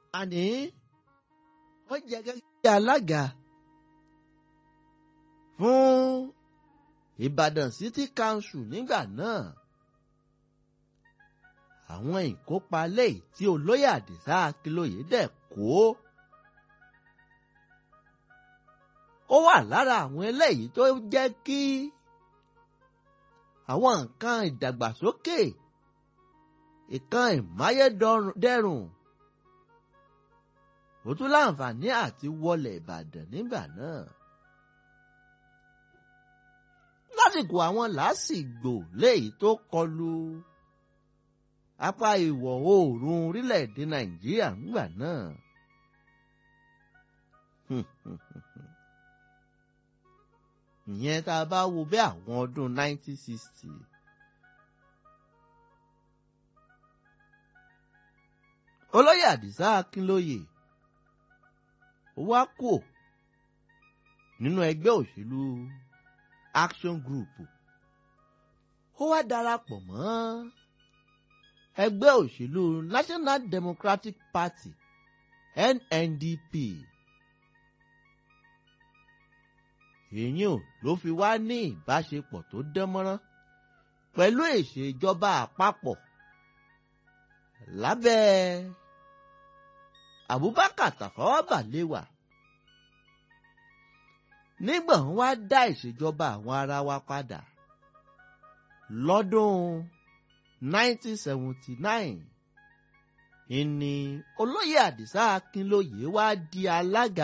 àní wọ́n jẹ́ gẹ́gẹ́ bí alága fún Ìbàdàn City Council nígbà náà àwọn ìkópa lẹ́yìn tí olóyè Àdìsá Akínlóye dẹ̀ kó ó wà lára àwọn eléyìí tó jẹ́ kí àwọn nǹkan ìdàgbàsókè ìkan ìmáyédẹrùn ó tún láǹfààní àti wọlé Ìbàdàn nígbà náà lásìkò àwọn làásìgbò léyìí tó kọlu apá ìwọ̀ oòrùn orílẹ̀-èdè Nàìjíríà nígbà náà. ìyẹn tá a bá wo bí àwọn ọdún 1960. olóyè Àdìsá Akínlóye ó wá kò nínú ẹgbẹ́ òṣèlú Action Group ó wá darapọ̀ mọ́ ẹgbẹ́ òṣèlú National Democratic Party NNDP èyí ò ló fi wá ní ìbáṣepọ̀ tó dánmọ́rán pẹ̀lú ìṣèjọba àpapọ̀ lábẹ́ Abubakar Tafawa Balewa nígbà wọn wá dá ìṣèjọba àwọn ará wa padà lọ́dún 1979 ìní olóyè Àdìsá Akínlóye wá di alága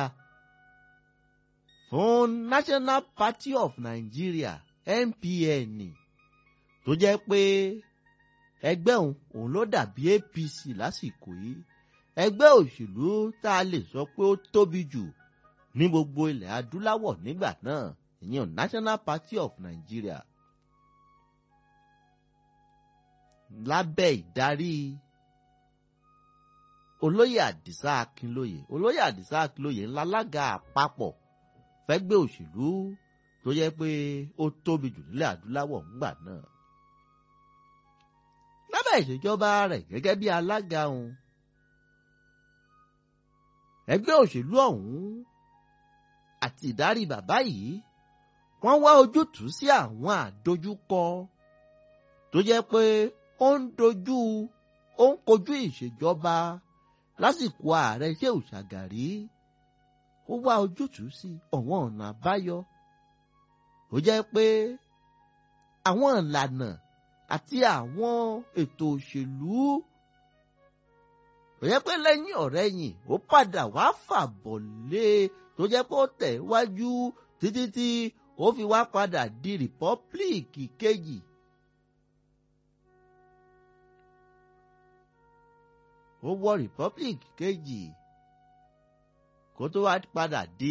fún National Party of Nigeria NPN tó jẹ́ pé ẹgbẹ́ òun òun ló dàbí APC lásìkò yìí ẹgbẹ́ òṣèlú tá a lè sọ pé ó tóbi jù ní gbogbo ilẹ̀ adúláwọ̀ nígbà náà ìyẹn National Party of Nigeria lábẹ́ ìdarí olóyè Àdìsá Akínlóye olóyè Àdìsá Akínlóye ńlá lága àpapọ̀ fẹ́gbẹ́ òṣèlú tó yẹ pé ó tóbi jù nílẹ̀ adúláwọ̀ ńgbà náà. lábẹ́ ìṣèjọba rẹ̀ gẹ́gẹ́ bí alága òun ẹgbẹ́ òṣèlú ọ̀hún àti ìdarí bàbá yìí wọ́n wá ojútùú sí àwọn àdojúkọ tó jẹ́ pé ó ń dojú ó ń kojú ìṣèjọba lásìkò ààrẹ Ṣéhù Ṣàgàrí ó wá ojútùú sí ọ̀wọ́n ọ̀nà àbáyọ ó jẹ́ pé àwọn ìlànà àti àwọn ètò òṣèlú ó jẹ́ pé lẹ́yìn ọ̀rẹ́yìn ó padà wá fàbọ̀ lé tó jẹ́ pé ó tẹ̀ wájú títí tí ó fi wá padà di rìpọ́blíìkì kejì. ó wọ rìpọ́blíìkì kejì kó tó wá padà di